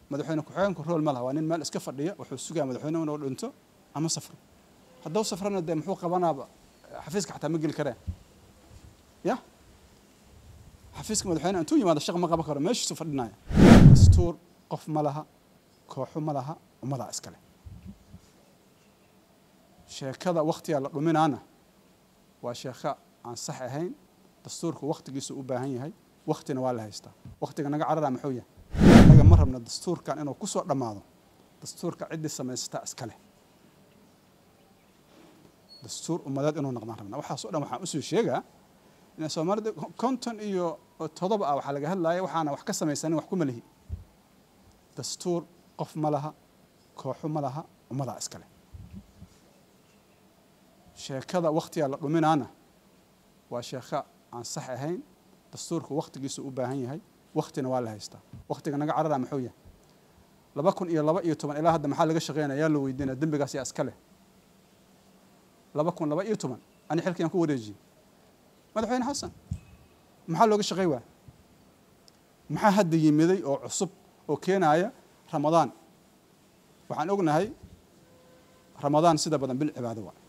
madaxweyne ku-xigeenku rool ma laha waa nin meel iska fadhiya wuxuu sugaa madaxweyne inuu dhinto ama safro hadduu safrana dee muxuu qabanaaba xafiiska xataa ma geli kareen ya xafiiska madaxweyne intuu yimaado shaq ma qaban karo meeshiisu fadhinaya dastuur qof ma laha kooxo ma laha ummadaa iskale sheekada waktigaa la dhuminaana waa sheeko aan sax ahayn dastuurku waktigiisu u baahan yahay waktina waa la haystaa waktiga naga carara muxuu yahay naga ma rabno dastuurkan inuu kusoo dhammaado dastuurka ciddii samaysataa iskale dastuur ummadeed inuu noqdaan rabna waxaas o dhan waxaan usoo sheegaa in soomaalida konton iyo todoba ah waxaa laga hadlaya waxaana wax ka samaysanin wax kuma lihi dastuur qof ma laha kooxo ma laha ummadaa iskale sheekada waktigaa la dhuminaana waa sheeko aan sax ahayn dastuurku waktigiisu u baahan yahay waktina waa la haystaa waktiga naga carara muxuu yahay laba kun iyo laba iyo toban ilaa hadda maxaa laga shaqeynaya yaa la weydiinaya dembigaas yaa iska leh laba kun laba iyo toban ani xilkiyaan ku wareejiyey madaxweyne xasan maxaa looga shaqey waaya maxaa hadda yimiday oo cusub oo keenaya ramadaan waxaan ognahay ramadaan sida badan bil cibaado waa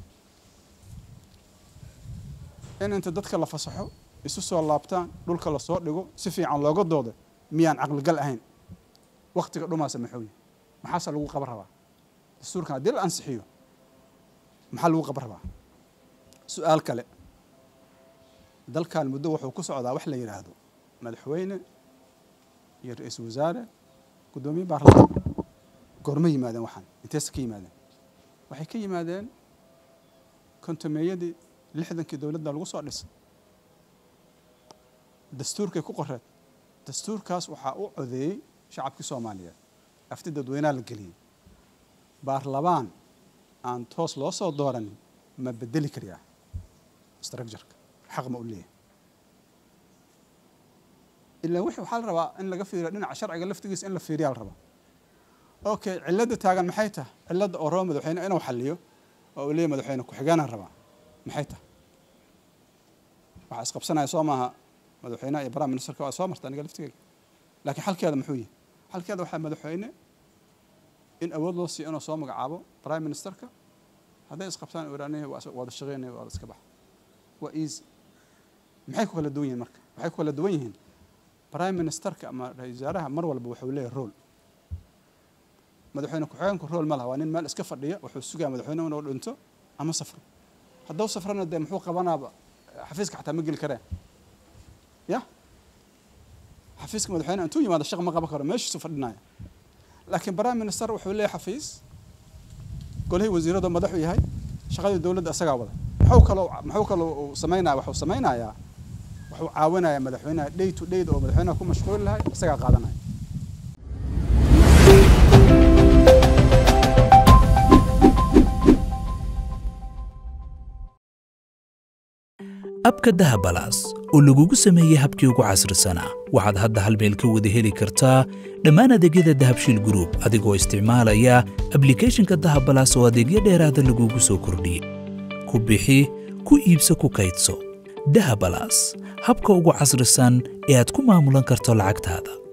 in inta dadka la fasaxo isu soo laabtaan dhulka lasoo dhigo si fiican looga doodo miyaan caqligal ahayn waktiga dhumaasa muxuu yahay maxaase lagu qaban rabaa dastuurkan haddii la ansixiyo maxaa lagu qaban rabaa su-aal kale dalkan muddo wuxuu ku socdaa wax la yidhaahdo madaxweyne iyo ra-iisul wasaare guddoomiye baarlamaan goorma yimaadeen waxaan inteesa ka yimaadeen waxay ka yimaadeen kontomeeyadii lixdankii dowladda lagu soo dhisay dastuurkay ku qoreed dastuurkaas waxaa u codeeyey shacabkii soomaaliyeed afti dadweynaha la geliyey baarlamaan aan toos loo soo dooranin ma bedeli kariyaa structureka xaq ma u leeyahay ilaa wixii waxaa la rabaa in laga fiiriyo dhinaca sharciga laftigiisa in la fiiriyaa la rabaa okay cilladda taagan maxay tahay cilladda oo raba madaxweyne inuu xaliyo oo uu leeyahy madaxweyne ku-xigeenaan rabaa maxay tahay waxaa isqabsanaya soo maaha madaxweynaha iyo prime ministerka waa soo marta aniga laftigeyga laakiin xalkeeda muxuu yahay xalkeeda waxaa madaxweyne in awood loo siiyo inuu soo magacaabo prime ministerka hadday isqabtaan iranihi wada shaqeynaya waa iska baxa waa easy maxay ku kala duwan yihiin marka waxay ku kala duwan yihiin prime ministerka ama ra-isul wasaaraha mar walba wuxuu leeyahay role madaxweyne ku-xigeenku role ma laha waa nin meel iska fadhiya wuxuu sugaa madaxweyne inuu dhinto ama safro hadduu safrana dee muxuu qabanaaba xafiiska xataa ma geli kareen ya xafiiska madaxweyne intuu yimaado shaq ma qaban karo meeshiisu fadhinaya laakiin prime minister wuxuu leeyahay xafiis golihii wasiiradu madaxu yahay shaqadii dowladda isagaa wada muxuu kaloo muxuu kaloo uu samaynaya waxuu samaynayaa wuxuu caawinayaa madaxweynaha day to day oo madaxweynaha ku mashquuli lahay isagaa qaadanaya abka dahabalaas oo lagugu sameeyey habkii ugu casrisanaa waxaad hadda hal meel ka wada heli kartaa dhammaan adeegyada dahabshiil gruub adigoo isticmaalaya ablikhethonka dahabalaas oo adeegyo dheeraada lagugu soo kordhiyey ku bixi ku iibso ku kaydso dahabalaas habka ugu casrisan ee aad ku maamulan karto lacagtaada